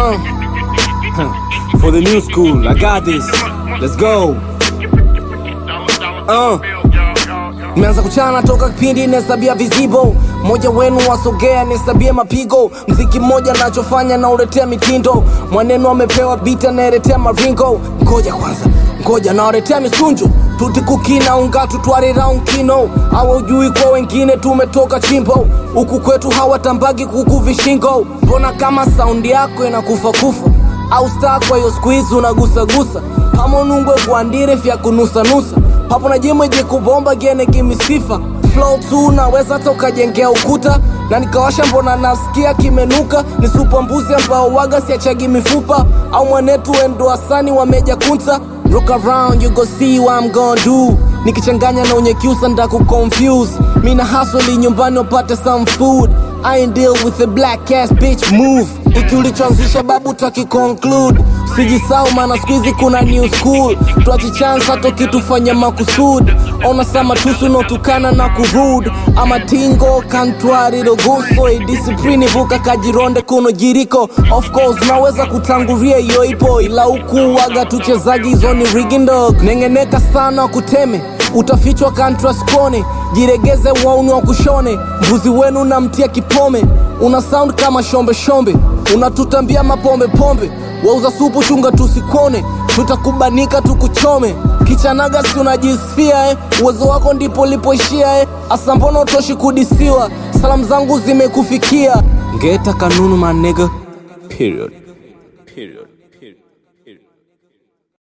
Uh, huh. for the new school, I got this. Let's go. Uh. Nimeanza kuchana toka kipindi nahesabia vizibo, mmoja wenu wasogea nihesabie mapigo. Mziki mmoja nachofanya na uletea mitindo, mwanenu amepewa bita naeletea maringo. Ngoja kwanza, ngoja nawaletea misunjo tutikukina unga tutwarira unkino awe ujui kwa wengine tumetoka chimbo huku kwetu hawatambagi kuku vishingo mbona kama saundi yako inakufa kufa au staa kwa hiyo skuizi unagusagusa pamonungwe kuandire vya kunusanusa papo na jimweje kubomba gene kimisifa flow tu naweza hata ukajengea ukuta na nikawasha mbona nasikia kimenuka ni supa mbuzi ambao waga siachagi mifupa au mwanetu endo asani wameja kunta Look around you go see what I'm gonna do nikichanganya na unyekiusa ndaku confuse mina hasoli nyumbani wapate some food I ain't deal with a black ass bitch move hiki ulichoanzisha babu taki conclude sijisau maana skuizi kuna new school twachi chance hata kitufanya makusud ona sama tusu notukana na kurud ama tingo kantwariro guso idisiplini vuka kajironde kuno jiriko of course naweza kutanguria hiyo ipo ila huku waga tuchezaji hizo ni rigindog nengeneka sana kuteme utafichwa kantraskone jiregeze wauni wa kushone mbuzi wenu namtia kipome una sound kama shombe shombe unatutambia mapombe pombe wauza supu chunga tusikone tutakubanika tukuchome kichanaga si unajisifia eh? uwezo wako ndipo lipoishia eh? asa mbona utoshi kudisiwa salamu zangu zimekufikia ngeta kanunu manega period. Period. Period. Period.